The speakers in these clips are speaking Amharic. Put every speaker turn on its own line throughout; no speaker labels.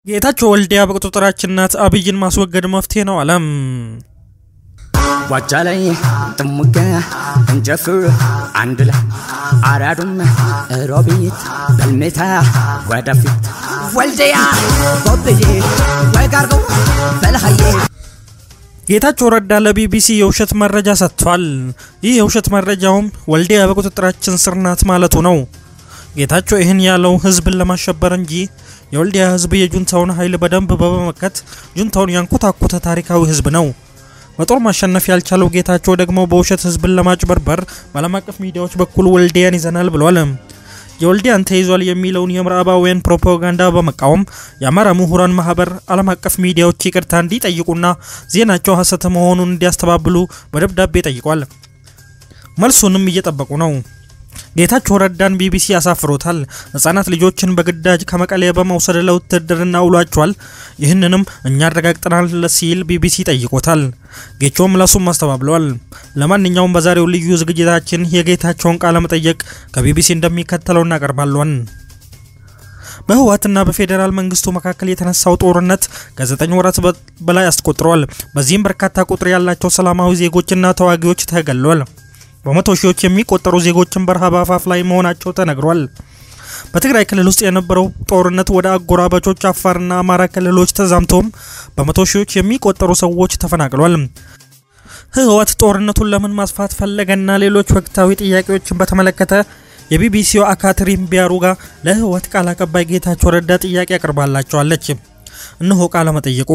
ጌታቸው ወልዲያ በቁጥጥራችን ናት፣ አብይን ማስወገድ መፍትሄ ነው አለም።
ዋጃ ላይ ጥሙጋ እንጨፍር አንድ ላይ አራዱም ሮቢት በልሜታ ወደፊት ወልዲያ ቦብዬ ወጋርገው በልሃዬ
ጌታቸው ረዳ ለቢቢሲ የውሸት መረጃ ሰጥቷል። ይህ የውሸት መረጃውም ወልዲያ በቁጥጥራችን ስር ናት ማለቱ ነው። ጌታቸው ይህን ያለው ህዝብን ለማሸበር እንጂ የወልዲያ ህዝብ የጁንታውን ኃይል በደንብ በመመከት ጁንታውን ያንኮታኮተ ታሪካዊ ህዝብ ነው። በጦር ማሸነፍ ያልቻለው ጌታቸው ደግሞ በውሸት ህዝብን ለማጭበርበር በዓለም አቀፍ ሚዲያዎች በኩል ወልዲያን ይዘናል ብሏል። የወልዲያን ተይዟል የሚለውን የምዕራባውያን ፕሮፓጋንዳ በመቃወም የአማራ ምሁራን ማህበር ዓለም አቀፍ ሚዲያዎች ይቅርታ እንዲጠይቁና ዜናቸው ሀሰት መሆኑን እንዲያስተባብሉ በደብዳቤ ጠይቋል። መልሱንም እየጠበቁ ነው። ጌታቸው ረዳን ቢቢሲ ያሳፍሮታል። ህጻናት ልጆችን በግዳጅ ከመቀሌ በመውሰድ ለውትድርና ውሏቸዋል። ይህንንም እኛ አረጋግጠናል ሲል ቢቢሲ ጠይቆታል። ጌቾም ምላሱም አስተባብለዋል። ለማንኛውም በዛሬው ልዩ ዝግጅታችን የጌታቸውን ቃለ መጠየቅ ከቢቢሲ እንደሚከተለው እናቀርባለን። በህወሓትና በፌዴራል መንግስቱ መካከል የተነሳው ጦርነት ከዘጠኝ ወራት በላይ አስቆጥሯል። በዚህም በርካታ ቁጥር ያላቸው ሰላማዊ ዜጎችና ተዋጊዎች ተገለዋል። በመቶ ሺዎች የሚቆጠሩ ዜጎችን በረሃብ አፋፍ ላይ መሆናቸው ተነግሯል። በትግራይ ክልል ውስጥ የነበረው ጦርነት ወደ አጎራባቾች አፋርና አማራ ክልሎች ተዛምቶም በመቶ ሺዎች የሚቆጠሩ ሰዎች ተፈናቅሏል። ህወሓት ጦርነቱን ለምን ማስፋት ፈለገና ሌሎች ወቅታዊ ጥያቄዎችን በተመለከተ የቢቢሲው አካትሪን ቢያሩጋ ለህወሓት ቃል አቀባይ ጌታቸው ረዳ ጥያቄ አቅርባላቸዋለች። እነሆ ቃለ መጠየቁ።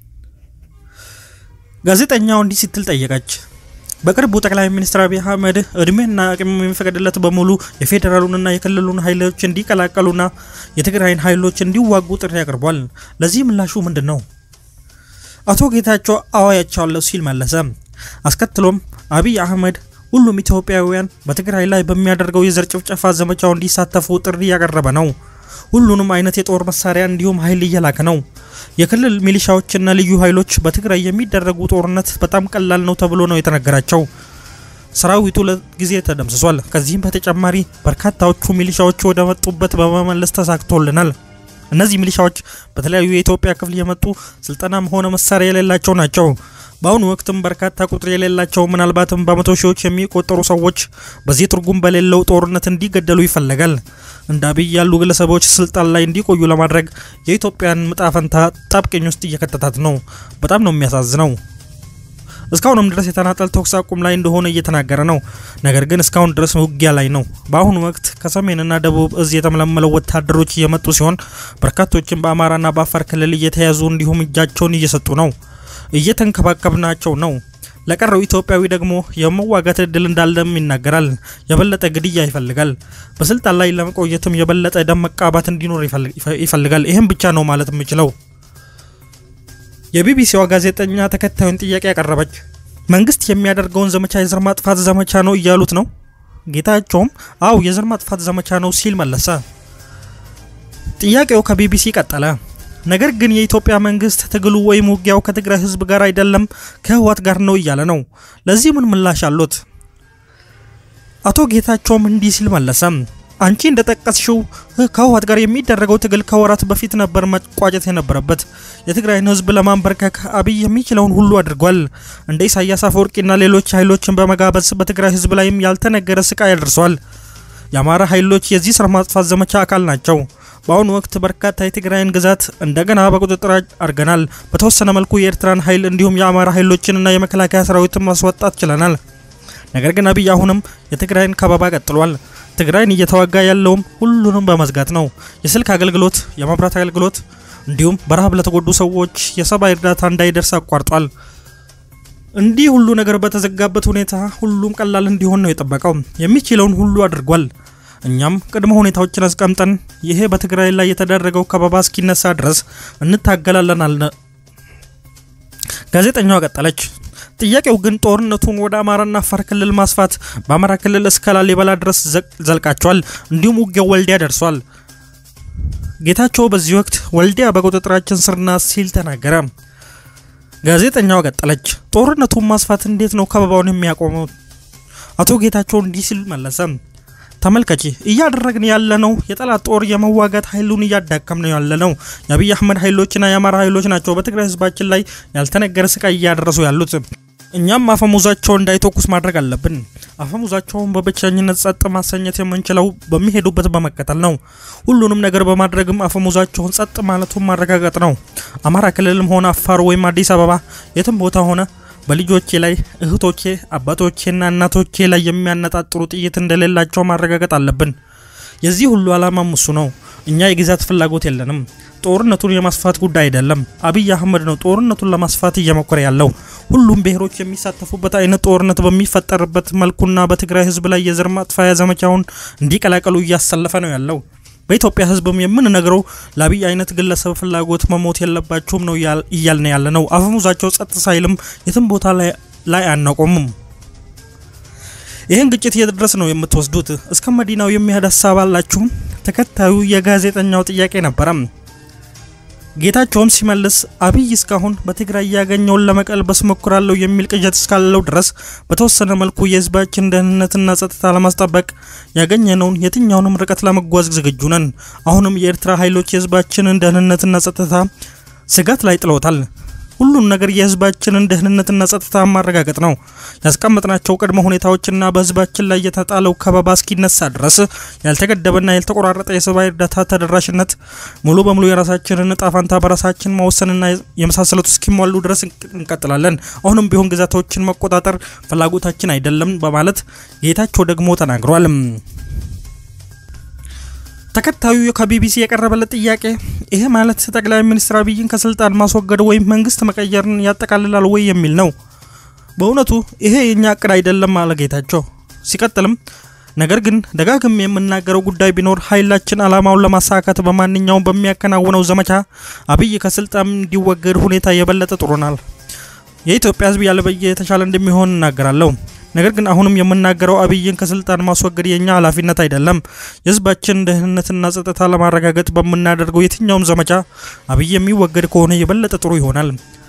ጋዜጠኛው እንዲህ ስትል ጠየቀች። በቅርቡ ጠቅላይ ሚኒስትር አብይ አህመድ እድሜና አቅም የሚፈቅድለት በሙሉ የፌዴራሉንና የክልሉን ኃይሎች እንዲቀላቀሉና የትግራይን ኃይሎች እንዲዋጉ ጥሪ አቅርቧል። ለዚህ ምላሹ ምንድን ነው? አቶ ጌታቸው አዋያቸዋለሁ ሲል መለሰ። አስከትሎም አብይ አህመድ ሁሉም ኢትዮጵያውያን በትግራይ ላይ በሚያደርገው የዘር ጭፍጨፋ ዘመቻው እንዲሳተፉ ጥሪ እያቀረበ ነው። ሁሉንም አይነት የጦር መሳሪያ እንዲሁም ኃይል እየላከ ነው። የክልል ሚሊሻዎችና ልዩ ኃይሎች በትግራይ የሚደረጉ ጦርነት በጣም ቀላል ነው ተብሎ ነው የተነገራቸው። ሰራዊቱ ለጊዜ ተደምስሷል። ከዚህም በተጨማሪ በርካታዎቹ ሚሊሻዎች ወደ መጡበት በመመለስ ተሳክቶልናል። እነዚህ ሚሊሻዎች በተለያዩ የኢትዮጵያ ክፍል የመጡ ስልጠናም ሆነ መሳሪያ የሌላቸው ናቸው። በአሁኑ ወቅትም በርካታ ቁጥር የሌላቸው ምናልባትም በመቶ ሺዎች የሚቆጠሩ ሰዎች በዚህ ትርጉም በሌለው ጦርነት እንዲገደሉ ይፈለጋል። እንደ አብይ ያሉ ግለሰቦች ስልጣን ላይ እንዲቆዩ ለማድረግ የኢትዮጵያን ዕጣ ፈንታ ጣብቀኝ ውስጥ እየከተታት ነው። በጣም ነው የሚያሳዝነው። እስካሁንም ድረስ የተናጠል ተኩስ አቁም ላይ እንደሆነ እየተናገረ ነው። ነገር ግን እስካሁን ድረስ ውጊያ ላይ ነው። በአሁኑ ወቅት ከሰሜንና ደቡብ እዝ የተመለመለው ወታደሮች እየመጡ ሲሆን በርካቶችም በአማራና በአፋር ክልል እየተያዙ እንዲሁም እጃቸውን እየሰጡ ነው። እየተንከባከብናቸው ነው። ለቀረው ኢትዮጵያዊ ደግሞ የመዋጋት እድል እንዳለም ይናገራል። የበለጠ ግድያ ይፈልጋል። በስልጣን ላይ ለመቆየትም የበለጠ ደም መቃባት እንዲኖር ይፈልጋል። ይህም ብቻ ነው ማለት የምችለው። የቢቢሲዋ ጋዜጠኛ ተከታዩን ጥያቄ ያቀረበች፣ መንግስት የሚያደርገውን ዘመቻ የዘር ማጥፋት ዘመቻ ነው እያሉት ነው? ጌታቸውም አው የዘር ማጥፋት ዘመቻ ነው ሲል መለሰ። ጥያቄው ከቢቢሲ ቀጠለ። ነገር ግን የኢትዮጵያ መንግስት ትግሉ ወይም ውጊያው ከትግራይ ህዝብ ጋር አይደለም ከህወሓት ጋር ነው እያለ ነው። ለዚህ ምን ምላሽ አሉት? አቶ ጌታቸውም እንዲህ ሲል መለሰ። አንቺ እንደጠቀስሽው ከህወሓት ጋር የሚደረገው ትግል ከወራት በፊት ነበር መቋጨት የነበረበት። የትግራይን ህዝብ ለማንበርከክ አብይ የሚችለውን ሁሉ አድርጓል። እንደ ኢሳያስ አፈወርቂና ሌሎች ኃይሎችን በመጋበዝ በትግራይ ህዝብ ላይም ያልተነገረ ስቃይ አድርሷል። የአማራ ኃይሎች የዚህ ስር ማጥፋት ዘመቻ አካል ናቸው። በአሁኑ ወቅት በርካታ የትግራይን ግዛት እንደገና በቁጥጥር አድርገናል። በተወሰነ መልኩ የኤርትራን ኃይል እንዲሁም የአማራ ኃይሎችንና የመከላከያ ሰራዊትን ማስወጣት ችለናል። ነገር ግን አብይ አሁንም የትግራይን ከበባ ቀጥሏል። ትግራይን እየተዋጋ ያለውም ሁሉንም በመዝጋት ነው። የስልክ አገልግሎት፣ የመብራት አገልግሎት እንዲሁም በረሃብ ለተጎዱ ሰዎች የሰብአዊ እርዳታ እንዳይደርስ አቋርጧል። እንዲህ ሁሉ ነገር በተዘጋበት ሁኔታ ሁሉም ቀላል እንዲሆን ነው የጠበቀው። የሚችለውን ሁሉ አድርጓል። እኛም ቅድመ ሁኔታዎችን አስቀምጠን ይሄ በትግራይ ላይ የተደረገው ከበባ እስኪነሳ ድረስ እንታገላለን አለ። ጋዜጠኛዋ ቀጠለች። ጥያቄው ግን ጦርነቱን ወደ አማራና አፋር ክልል ማስፋት፣ በአማራ ክልል እስከ ላሊበላ ድረስ ዘልቃቸዋል። እንዲሁም ውጊያው ወልዲያ ደርሷል። ጌታቸው በዚህ ወቅት ወልዲያ በቁጥጥራችን ስር ናት ሲል ተናገረ። ጋዜጠኛዋ ቀጠለች። ጦርነቱን ማስፋት እንዴት ነው ከበባውን የሚያቆመው? አቶ ጌታቸው እንዲህ ሲል መለሰ። ተመልከቺ እያደረግን ያለነው የጠላት ጦር የመዋጋት ኃይሉን እያዳከም ነው ያለ ነው። የአብይ አህመድ ኃይሎችና የአማራ ኃይሎች ናቸው በትግራይ ህዝባችን ላይ ያልተነገረ ስቃይ እያደረሱ ያሉት። እኛም አፈሙዛቸውን እንዳይተኩስ ማድረግ አለብን። አፈሙዛቸውን በብቸኝነት ጸጥ ማሰኘት የምንችለው በሚሄዱበት በመከተል ነው። ሁሉንም ነገር በማድረግም አፈሙዛቸውን ጸጥ ማለቱን ማረጋገጥ ነው። አማራ ክልልም ሆነ አፋር ወይም አዲስ አበባ የትም ቦታ ሆነ በልጆቼ ላይ እህቶቼ፣ አባቶቼና እናቶቼ ላይ የሚያነጣጥሩ ጥይት እንደሌላቸው ማረጋገጥ አለብን። የዚህ ሁሉ ዓላማም እሱ ነው። እኛ የግዛት ፍላጎት የለንም። ጦርነቱን የማስፋት ጉዳይ አይደለም። አብይ አህመድ ነው ጦርነቱን ለማስፋት እየሞከረ ያለው። ሁሉም ብሔሮች የሚሳተፉበት አይነት ጦርነት በሚፈጠርበት መልኩና በትግራይ ህዝብ ላይ የዘር ማጥፋያ ዘመቻውን እንዲቀላቀሉ እያሰለፈ ነው ያለው። በኢትዮጵያ ህዝብም የምንነግረው ለአብይ አይነት ግለሰብ ፍላጎት መሞት የለባቸውም ነው እያልን ያለ ነው። አፈሙዛቸው ጸጥ ሳይልም የትም ቦታ ላይ አናቆምም። ይህን ግጭት የት ድረስ ነው የምትወስዱት? እስከ መዲናው የሚሄድ ሀሳብ አላችሁ? ተከታዩ የጋዜጠኛው ጥያቄ ነበረ። ጌታቸውም ሲመልስ አብይ እስካሁን በትግራይ ያገኘውን ለመቀልበስ ሞክራለሁ የሚል ቅዠት እስካለው ድረስ በተወሰነ መልኩ የህዝባችን ደህንነትና ጸጥታ ለማስጠበቅ ያገኘነውን የትኛውንም ርቀት ለመጓዝ ዝግጁ ነን። አሁንም የኤርትራ ኃይሎች የህዝባችንን ደህንነትና ጸጥታ ስጋት ላይ ጥለውታል። ሁሉም ነገር የህዝባችንን ደህንነትና ጸጥታ ማረጋገጥ ነው። ያስቀመጥናቸው ቅድመ ሁኔታዎችና በህዝባችን ላይ የተጣለው ከበባ እስኪነሳ ድረስ ያልተገደበና ያልተቆራረጠ የሰብአዊ እርዳታ ተደራሽነት፣ ሙሉ በሙሉ የራሳችንን እጣ ፈንታ በራሳችን መወሰንና የመሳሰሉት እስኪሟሉ ድረስ እንቀጥላለን። አሁንም ቢሆን ግዛቶችን መቆጣጠር ፍላጎታችን አይደለም በማለት ጌታቸው ደግሞ ተናግሯል። ተከታዩ ከቢቢሲ የቀረበለት ጥያቄ ይሄ ማለት ጠቅላይ ሚኒስትር አብይን ከስልጣን ማስወገድ ወይም መንግስት መቀየርን ያጠቃልላል ወይ የሚል ነው። በእውነቱ ይሄ የኛ እቅድ አይደለም አለ ጌታቸው። ሲቀጥልም ነገር ግን ደጋግም የምናገረው ጉዳይ ቢኖር ኃይላችን ዓላማውን ለማሳካት በማንኛውም በሚያከናውነው ዘመቻ አብይ ከስልጣን እንዲወገድ ሁኔታ የበለጠ ጥሩናል። የኢትዮጵያ ሕዝብ ያለበየ የተሻለ እንደሚሆን እናገራለሁ። ነገር ግን አሁንም የምናገረው አብይን ከስልጣን ማስወገድ የኛ ኃላፊነት አይደለም። የህዝባችን ደህንነትና ጸጥታ ለማረጋገጥ በምናደርገው የትኛውም ዘመቻ አብይ የሚወገድ ከሆነ የበለጠ ጥሩ ይሆናል።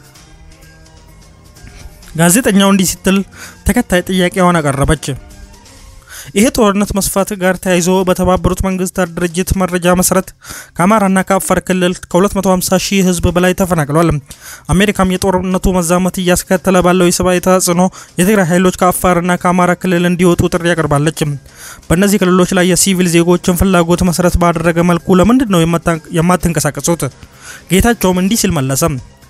ጋዜጠኛው እንዲህ ስትል ተከታይ ጥያቄዋን አቀረበች። ይሄ ጦርነት መስፋት ጋር ተያይዞ በተባበሩት መንግስታት ድርጅት መረጃ መሰረት ከአማራና ከአፋር ክልል ከ250 ሺህ ህዝብ በላይ ተፈናቅሏል። አሜሪካም የጦርነቱ መዛመት እያስከተለ ባለው የሰብአዊ ተጽዕኖ የትግራይ ኃይሎች ከአፋርና ከአማራ ክልል እንዲወጡ ጥሪ ያቀርባለች። በእነዚህ ክልሎች ላይ የሲቪል ዜጎችን ፍላጎት መሰረት ባደረገ መልኩ ለምንድን ነው የማትንቀሳቀሱት? ጌታቸውም እንዲህ ሲል መለሰ።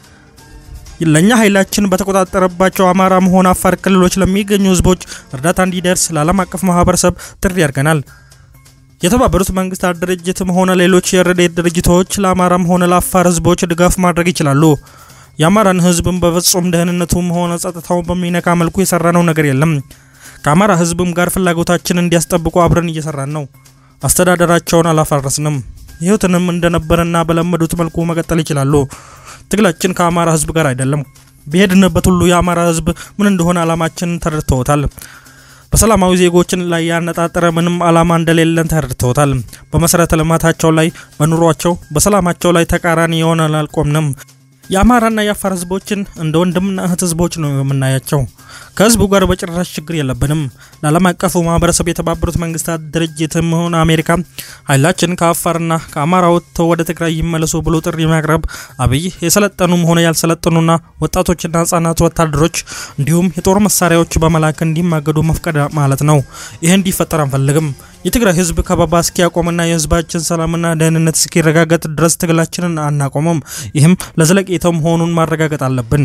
ለእኛ ኃይላችን በተቆጣጠረባቸው አማራም ሆነ አፋር ክልሎች ለሚገኙ ህዝቦች እርዳታ እንዲደርስ ለዓለም አቀፍ ማህበረሰብ ጥሪ ያድርገናል። የተባበሩት መንግስታት ድርጅትም ሆነ ሌሎች የረድኤት ድርጅቶች ለአማራም ሆነ ለአፋር ህዝቦች ድጋፍ ማድረግ ይችላሉ። የአማራን ህዝብም በፍጹም ደህንነቱም ሆነ ጸጥታውን በሚነካ መልኩ የሰራነው ነገር የለም። ከአማራ ህዝብም ጋር ፍላጎታችን እንዲያስጠብቁ አብረን እየሰራን ነው። አስተዳደራቸውን አላፈረስንም። ህይወትንም እንደነበረና በለመዱት መልኩ መቀጠል ይችላሉ። ትግላችን ከአማራ ህዝብ ጋር አይደለም። በሄድንበት ሁሉ የአማራ ህዝብ ምን እንደሆነ አላማችንን ተረድተውታል። በሰላማዊ ዜጎችን ላይ ያነጣጠረ ምንም አላማ እንደሌለን ተረድተውታል። በመሰረተ ልማታቸው ላይ፣ በኑሯቸው፣ በሰላማቸው ላይ ተቃራኒ የሆነ አልቆምንም። የአማራና የአፋር ህዝቦችን እንደ ወንድምና እህት ህዝቦች ነው የምናያቸው። ከህዝቡ ጋር በጭራሽ ችግር የለብንም። ለዓለም አቀፉ ማህበረሰብ የተባበሩት መንግስታት ድርጅትም ሆነ አሜሪካ ኃይላችን ከአፋርና ከአማራ ወጥተው ወደ ትግራይ ይመለሱ ብሎ ጥሪ ማቅረብ አብይ የሰለጠኑም ሆነ ያልሰለጠኑና ወጣቶችና ህጻናት ወታደሮች እንዲሁም የጦር መሳሪያዎች በመላክ እንዲማገዱ መፍቀድ ማለት ነው። ይህ እንዲፈጠር አንፈልግም። የትግራይ ህዝብ ከበባ እስኪያቆምና የህዝባችን ሰላምና ደህንነት እስኪረጋገጥ ድረስ ትግላችንን አናቆምም። ይህም ለዘለቄታው መሆኑን ማረጋገጥ አለብን።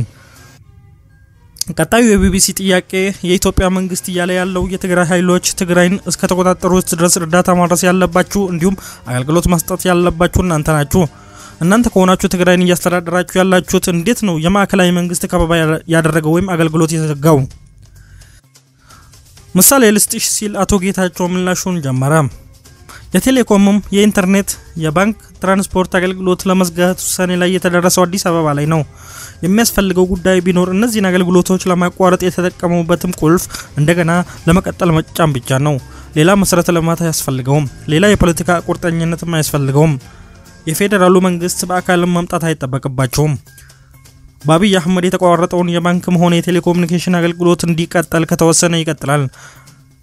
ቀጣዩ የቢቢሲ ጥያቄ የኢትዮጵያ መንግስት እያለ ያለው የትግራይ ኃይሎች ትግራይን እስከተቆጣጠሩት ድረስ እርዳታ ማድረስ ያለባችሁ እንዲሁም አገልግሎት መስጠት ያለባችሁ እናንተ ናችሁ። እናንተ ከሆናችሁ ትግራይን እያስተዳደራችሁ ያላችሁት እንዴት ነው የማዕከላዊ መንግስት ከበባ ያደረገው ወይም አገልግሎት የዘጋው? ምሳሌ ልስጥሽ ሲል አቶ ጌታቸው ምላሹን ጀመረ። የቴሌኮምም የኢንተርኔት የባንክ ትራንስፖርት አገልግሎት ለመዝጋት ውሳኔ ላይ የተደረሰው አዲስ አበባ ላይ ነው። የሚያስፈልገው ጉዳይ ቢኖር እነዚህን አገልግሎቶች ለማቋረጥ የተጠቀሙበትም ቁልፍ እንደገና ለመቀጠል መጫን ብቻ ነው። ሌላ መሰረተ ልማት አያስፈልገውም። ሌላ የፖለቲካ ቁርጠኝነትም አያስፈልገውም። የፌዴራሉ መንግስት በአካልም መምጣት አይጠበቅባቸውም። በአብይ አህመድ የተቋረጠውን የባንክም ሆነ የቴሌኮሙኒኬሽን አገልግሎት እንዲቀጠል ከተወሰነ ይቀጥላል።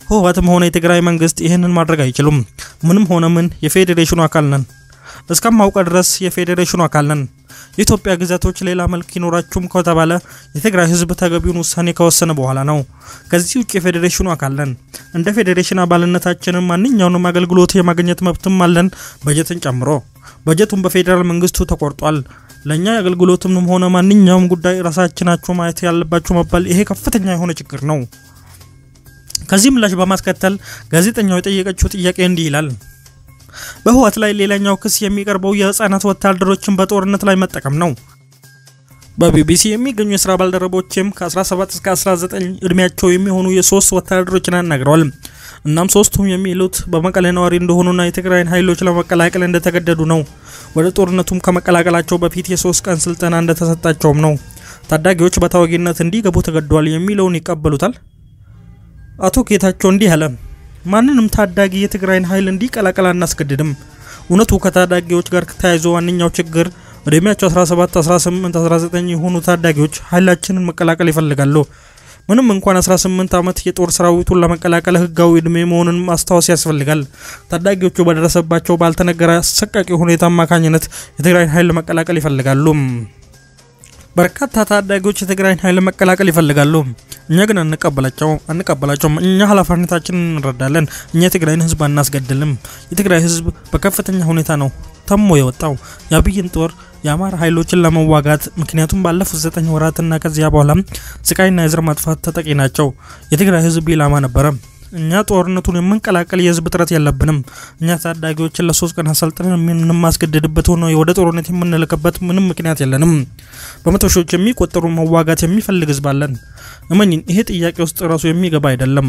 ህወሓትም ሆነ የትግራይ መንግስት ይህንን ማድረግ አይችሉም። ምንም ሆነ ምን የፌዴሬሽኑ አካል ነን። እስከማውቀ ድረስ የፌዴሬሽኑ አካል ነን። የኢትዮጵያ ግዛቶች ሌላ መልክ ይኖራችሁም ከተባለ የትግራይ ህዝብ ተገቢውን ውሳኔ ከወሰነ በኋላ ነው። ከዚህ ውጭ የፌዴሬሽኑ አካል ነን። እንደ ፌዴሬሽን አባልነታችንም ማንኛውንም አገልግሎት የማግኘት መብትም አለን፣ በጀትን ጨምሮ። በጀቱን በፌዴራል መንግስቱ ተቆርጧል። ለእኛ የአገልግሎትም ሆነ ማንኛውም ጉዳይ ራሳችናችሁ ማየት ያለባችሁ መባል ይሄ ከፍተኛ የሆነ ችግር ነው። ከዚህ ምላሽ በማስከተል ጋዜጠኛው የጠየቀችው ጥያቄ እንዲህ ይላል። በህወሓት ላይ ሌላኛው ክስ የሚቀርበው የህፃናት ወታደሮችን በጦርነት ላይ መጠቀም ነው። በቢቢሲ የሚገኙ የስራ ባልደረቦችም ከ17 እስከ 19 እድሜያቸው የሚሆኑ የሶስት ወታደሮችን አናግረዋል። እናም ሶስቱም የሚሉት በመቀሌ ነዋሪ እንደሆኑና የትግራይን ኃይሎች ለመቀላቀል እንደተገደዱ ነው። ወደ ጦርነቱም ከመቀላቀላቸው በፊት የሶስት ቀን ስልጠና እንደተሰጣቸውም ነው። ታዳጊዎች በተዋጊነት እንዲገቡ ተገደዋል የሚለውን ይቀበሉታል? አቶ ጌታቸው እንዲህ አለ። ማንንም ታዳጊ የትግራይን ኃይል እንዲቀላቀል አናስገድድም። እውነቱ ከታዳጊዎች ጋር ተያይዞ ዋነኛው ችግር እድሜያቸው 17፣ 18፣ 19 የሆኑ ታዳጊዎች ኃይላችንን መቀላቀል ይፈልጋሉ። ምንም እንኳን 18 ዓመት የጦር ሰራዊቱን ለመቀላቀል ህጋዊ እድሜ መሆኑን ማስታወስ ያስፈልጋል። ታዳጊዎቹ በደረሰባቸው ባልተነገረ አሰቃቂ ሁኔታ አማካኝነት የትግራይን ኃይል መቀላቀል ይፈልጋሉ። በርካታ ታዳጊዎች የትግራይን ኃይል መቀላቀል ይፈልጋሉ። እኛ ግን አንቀበላቸው አንቀበላቸውም። እኛ ኃላፊነታችንን እንረዳለን። እኛ የትግራይን ህዝብ አናስገድልም። የትግራይ ህዝብ በከፍተኛ ሁኔታ ነው ተሞ የወጣው የአብይን ጦር የአማራ ኃይሎችን ለመዋጋት ምክንያቱም ባለፉት ዘጠኝ ወራትና ከዚያ በኋላም ስቃይና የዘር ማጥፋት ተጠቂ ናቸው። የትግራይ ህዝብ ኢላማ ነበረ። እኛ ጦርነቱን የምንቀላቀል የህዝብ ጥረት የለብንም። እኛ ታዳጊዎችን ለሶስት ቀን አሰልጥነን የምንማስገድድበት ሆነ ወደ ጦርነት የምንልክበት ምንም ምክንያት የለንም። በመቶ ሺዎች የሚቆጠሩ መዋጋት የሚፈልግ ህዝብ አለን። እመኝን፣ ይሄ ጥያቄ ውስጥ ራሱ የሚገባ አይደለም።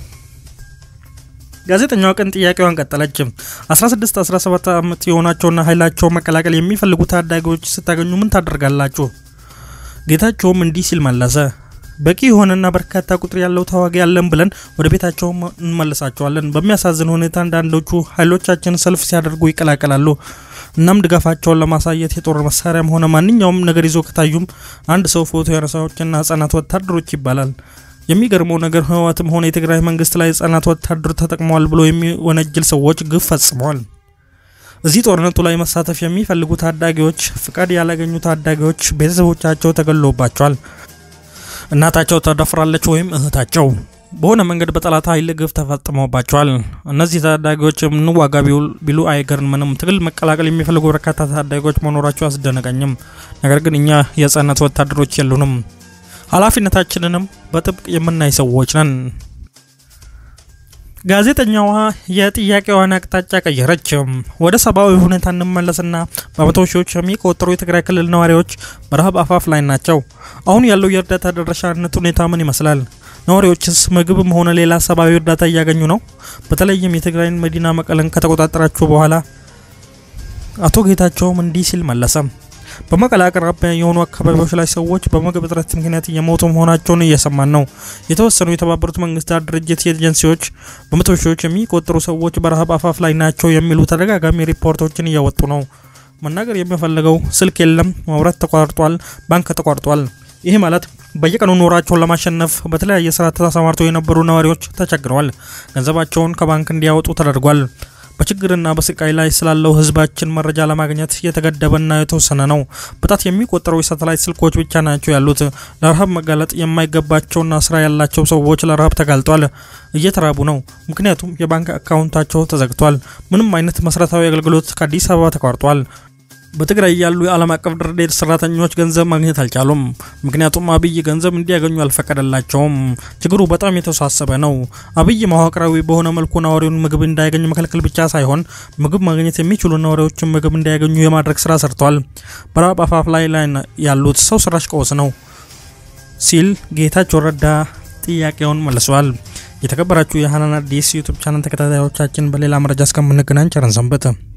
ጋዜጠኛዋ ቀን ጥያቄዋን ቀጠለች። 16 17 ዓመት የሆናቸውና ኃይላቸው መቀላቀል የሚፈልጉ ታዳጊዎች ስታገኙ ምን ታደርጋላችሁ? ጌታቸውም እንዲህ ሲል መለሰ። በቂ የሆነና በርካታ ቁጥር ያለው ተዋጊ ያለን ብለን ወደ ቤታቸው እንመልሳቸዋለን። በሚያሳዝን ሁኔታ አንዳንዶቹ ኃይሎቻችን ሰልፍ ሲያደርጉ ይቀላቀላሉ። እናም ድጋፋቸውን ለማሳየት የጦር መሳሪያም ሆነ ማንኛውም ነገር ይዞ ከታዩም አንድ ሰው ፎቶ ያነሳዎችና ህጻናት ወታደሮች ይባላል። የሚገርመው ነገር ህወሓትም ሆነ የትግራይ መንግስት ላይ ህጻናት ወታደር ተጠቅመዋል ብሎ የሚወነጅል ሰዎች ግፍ ፈጽመዋል። እዚህ ጦርነቱ ላይ መሳተፍ የሚፈልጉ ታዳጊዎች፣ ፍቃድ ያላገኙ ታዳጊዎች ቤተሰቦቻቸው ተገሎባቸዋል። እናታቸው ተደፍራለች ወይም እህታቸው በሆነ መንገድ በጠላት ኃይል ግፍ ተፈጽሞባቸዋል። እነዚህ ታዳጊዎች እንዋጋ ቢሉ አይገርምንም። ትግል መቀላቀል የሚፈልጉ በርካታ ታዳጊዎች መኖራቸው አስደነቀኝም። ነገር ግን እኛ የህጻናት ወታደሮች የሉንም። ኃላፊነታችንንም በጥብቅ የምናይ ሰዎች ነን። ጋዜጠኛዋ የጥያቄዋን አቅጣጫ ቀየረች። ወደ ሰብአዊ ሁኔታ እንመለስና በመቶ ሺዎች የሚቆጠሩ የትግራይ ክልል ነዋሪዎች በረሃብ አፋፍ ላይ ናቸው። አሁን ያለው የእርዳታ ተደራሽነት ሁኔታ ምን ይመስላል? ነዋሪዎችስ ምግብም ሆነ ሌላ ሰብአዊ እርዳታ እያገኙ ነው? በተለይም የትግራይን መዲና መቀለን ከተቆጣጠራችሁ በኋላ አቶ ጌታቸውም እንዲህ ሲል መለሰ። በመቀለ አቅራቢያ የሆኑ አካባቢዎች ላይ ሰዎች በምግብ እጥረት ምክንያት እየሞቱ መሆናቸውን እየሰማን ነው። የተወሰኑ የተባበሩት መንግስታት ድርጅት ኤጀንሲዎች በመቶ ሺዎች የሚቆጠሩ ሰዎች በረሃብ አፋፍ ላይ ናቸው የሚሉ ተደጋጋሚ ሪፖርቶችን እያወጡ ነው። መናገር የሚፈልገው ስልክ የለም፣ መብራት ተቋርጧል፣ ባንክ ተቋርጧል። ይህ ማለት በየቀኑ ኑሯቸውን ለማሸነፍ በተለያየ ስራ ተሰማርተው የነበሩ ነዋሪዎች ተቸግረዋል። ገንዘባቸውን ከባንክ እንዲያወጡ ተደርጓል። በችግርና በስቃይ ላይ ስላለው ህዝባችን መረጃ ለማግኘት የተገደበና የተወሰነ ነው። በጣት የሚቆጠሩ የሳተላይት ስልኮች ብቻ ናቸው ያሉት። ለረሃብ መጋለጥ የማይገባቸውና ስራ ያላቸው ሰዎች ለረሃብ ተጋልጧል፣ እየተራቡ ነው። ምክንያቱም የባንክ አካውንታቸው ተዘግቷል። ምንም አይነት መሰረታዊ አገልግሎት ከአዲስ አበባ ተቋርጧል። በትግራይ ያሉ የዓለም አቀፍ ድርድር ሰራተኞች ገንዘብ ማግኘት አልቻሉም። ምክንያቱም አብይ ገንዘብ እንዲያገኙ አልፈቀደላቸውም። ችግሩ በጣም የተወሳሰበ ነው። አብይ መዋቅራዊ በሆነ መልኩ ነዋሪውን ምግብ እንዳያገኝ መከልከል ብቻ ሳይሆን ምግብ ማግኘት የሚችሉ ነዋሪዎችን ምግብ እንዲያገኙ የማድረግ ስራ ሰርቷል። በረሃብ አፋፍ ላይ ላይ ያሉት ሰው ሰራሽ ቀውስ ነው ሲል ጌታቸው ረዳ ጥያቄውን መልሷል። የተከበራችሁ የሀናን አዲስ ዩቱብ ቻናል ተከታታዮቻችን በሌላ መረጃ እስከምንገናኝ ቸር ሰንብቱ።